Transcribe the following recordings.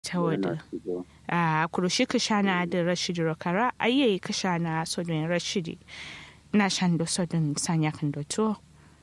tawada a kurushi kashana da rashidi rokara ayye kashana sodon rashidi na shando sodon sanya kan doto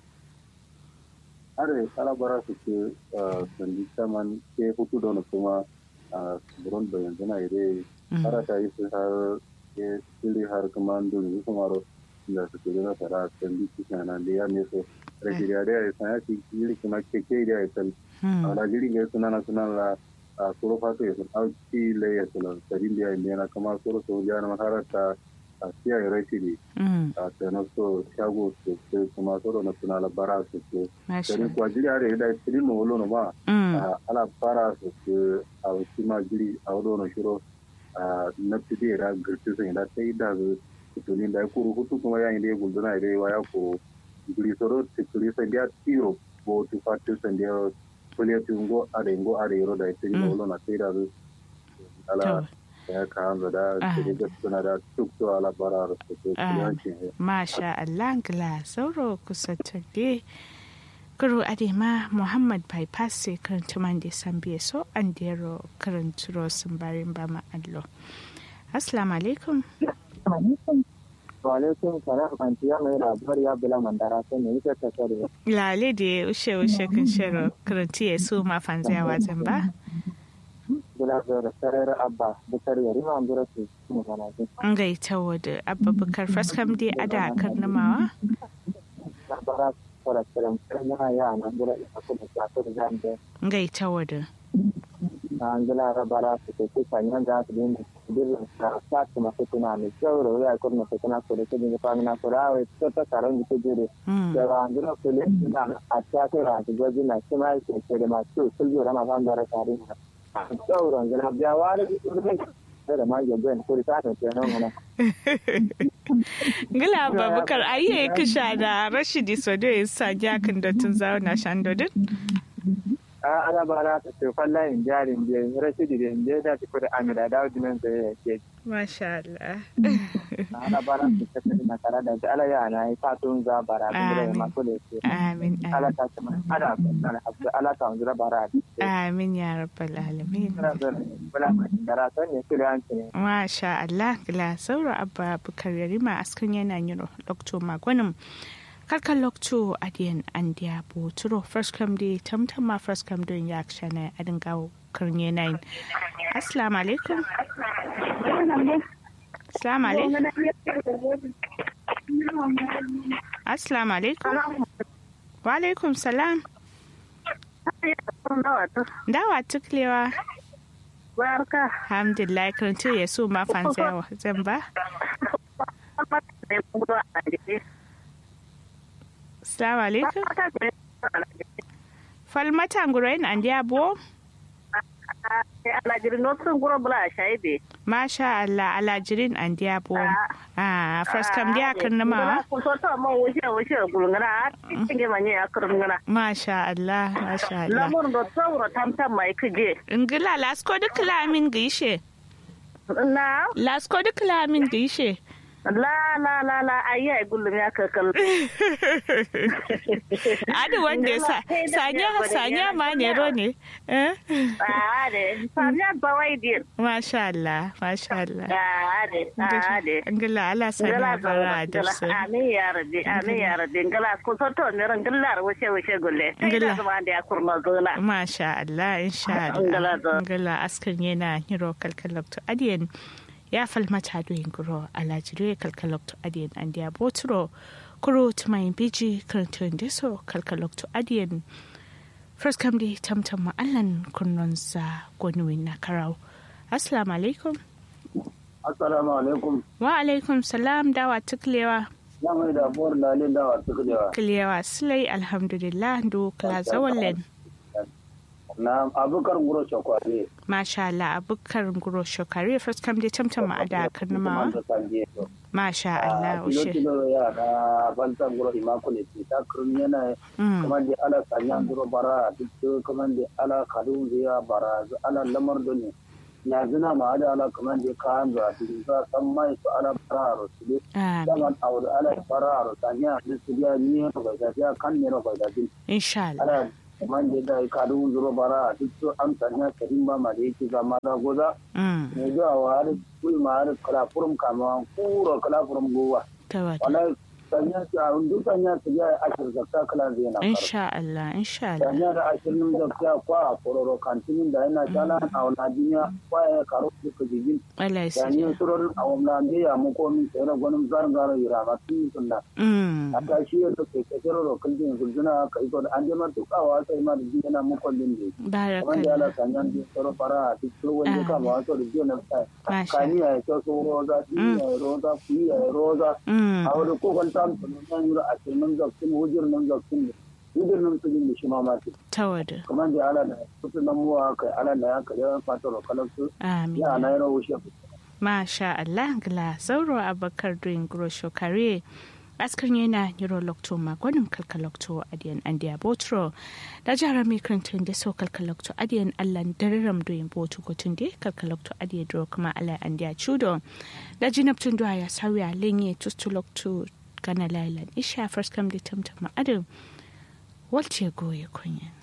are kala bara su ke sandi saman ke hutu da kuma buron da yanzu na ire har ta yi su har ke sili har kuma duni kuma ro da su ke na tara sandi kishana da ya ne so rashidi ya da ya sanya ki yiri kuma ke ke da ya tal ala jiri ga sunana sunana a soro fato ya sun auki le ya sun sarin da ya yi na kama soro so ya na maharata a siya ya rashi ne a tsanar so shago su ke kuma soro na suna labara su ke sarin kuwa jiri are da sirin no wolo ma ala fara su ke a wasu ma jiri a wado na shiro na fide da girti sun da ta yi da su tunin da ya kuru hutu kuma ya yi da ya gulduna ya yi wa ya kuru jiri soro tikiri sai da tiro bo tu fatu sai da kuliyati ngo are ngo are yoro da ite ni wolo na tira du ala ya ka ando da tiri ga tuna da tuk to ala bara ro to kuyanci masha Allah gla sauro kusatage kuro adema muhammad bypass sai karanta man da san biye so an dero karanturo sun barin ba ma allo assalamu alaikum alaikum salam antiya mai labar ya bila mandara sai ne yake ta sare lale da ushe ushe kun shiro karanti ya su ma fanziya wajen ba bila da sarar abba bukar yari ma ambura su mu mana ji an ga ita wada abba bukar faskam dai ada karnamawa labara fara tsirin yana ya na bila ina kuma ta ta da zambe ga ita wada an gila rabara su ke kusa yan za su dinga birnin ka sa su masu tuna mai kyau da wuya kurna su tuna ko da su dinga famina ko da wai ta ta taron da ta jere da ba an gila su ne na a ta ta ra ta gwaji na shi ma ke ke da masu su yi rama fan da rasa rin a tsauran gila biya wani da ma ya gwen ko ta ta ce nan mana gila babukar ayye kisha da rashidi sodo ya sa jakin da tun zauna shandodin a ana ba na ta tefan layin jarin biyu rashidi da inda da ta kuda amira da wajen da ya ke masha Allah ana ba na ta tafi na tare da ala ya na yi fatun za bara da gida ya masu da ke amin ala ta ce mana ana ana hasu ala ta wanzu bara amin ya rabbal alamin bala dara son ne kiriyanci ne masha Allah gila sauro abba bukar yarima askan yana yin doktor magwanin karkan lokto adiyan an diya bo turo first come day tamtam ma first come don ya shana adin gawo karnye nine assalamu alaikum assalamu alaikum assalamu alaikum wa alaikum salam dawa tuklewa barka alhamdulillah karanto ya so ma fansa zan ba Assalamu alaikum. Falmata ngurain an dia bo? Alajirin notun guro bula shaibe. Masha Allah alajirin an dia bo. Ah, first kam dia kan nama. Ko so to mo wuce wuce gulngana tinge manye akurngana. Masha Allah, masha Allah. Lamun do tsawro tamtam mai kije. Ngila lasko duk lamin gishe. Na? Lasko duk lamin gishe. la la la la ayi ai gullum ya kakal adi wanda sa sanya sanya ma ne ro ne eh ade sanya bawai din masha Allah masha Allah ade ade ngala ala sanya bara da su amin ya rabbi amin ya rabbi ngala ko soto ne ran ngala wuce wuce gulle ngala zama da ya kurma zona masha Allah insha Allah ngala askan yana hiro kalkalakto adiyan ya falmata doyin guro alajire kalkalokto adiyan an dia boturo kuro tumayin biji karantun deso kalkalokto adiyan first kam di tamtam ma'allan kunnon sa gonuwin na karau assalamu alaikum assalamu alaikum wa alaikum salam dawa tuklewa ya mai da buwar lalin dawa tuklewa kilewa silai alhamdulillah do kala zawallen na abukar guro shakwari masha Allah abukar guro shakwari first kam dai tamtam ma da karnama masha Allah ushe kilo ya da bantan guro imakule ti ta kurun yana kuma da ala sanyan guro bara duk kuma da ala kadun ziya bara ala lamar doni ya zina ma da ala kuma da kan za su za san mai su ala bara su ne zaman aure ala bara sanya su ya ni ba da kan ne ba da insha Allah man da da ka du zuro bara duk to an tanya karim ba ma da yake ga ma da goza ne da wa har kul ma har kala furum kama kuro kala furum gowa wala tanya ta duk tanya ta ya ashir zakka kala zai na insha Allah insha Allah tanya da ashirin zakka kwa kororo kantinin da yana jana a wani duniya kwa ya karo duka jigin Allah ya yani surar a wani da ya mu komi tsere gwanin zargara yira ma tun sunna a ta shi yadda ke kasar rokal din guduna ka iko da an jama tukawa sai ma da jin yana mu kullun ne baraka da Allah tanya din tsoro fara a cikin wani kama wato da jin na kani ya ce so roza din ya roza fi ya roza a wani kokon ta nan yura a cikin zakkin hujjar nan zakkin hujjar nan su da shi ma ma ce tawada kuma da ala da kusa nan muwa kai ala da ya kare fata rokalan su amin ya na yaro wuce masha Allah gla sauro abakar doing grosho kare askar yana neurolocto magonin kalkalocto adiyan andiya botro da jihar mikrantun da so kalkalocto adiyan allan dararam doyin botu gotun da kalkalocto adiyan duro kuma ala andiya chudo da jinabtun duwa ya sauya lenye tustulocto gana lailan isha first come da tamtama adam walce goye kunya